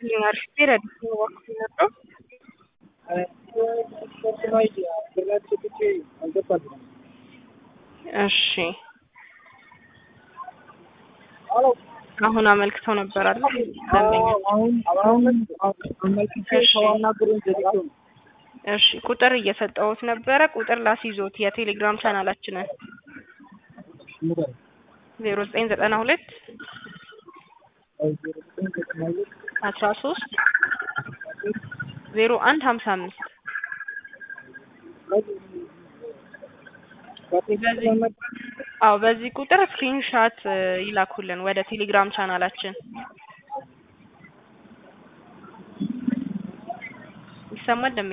ይስጥልኝ አርፍቴ ረዲት ነው እባክህ ነበር እሺ አሁን አመልክተው ነበር አይደል? እሺ ቁጥር እየሰጠሁት ነበረ። ቁጥር ላስይዞት የቴሌግራም ቻናላችንን ዜሮ ዘጠኝ ዘጠና ሁለት አስራ ሶስት ዜሮ አንድ ሀምሳ አምስት አዎ በዚህ ቁጥር ስክሪንሻት ይላኩልን ወደ ቴሌግራም ቻናላችን። ይሰማል?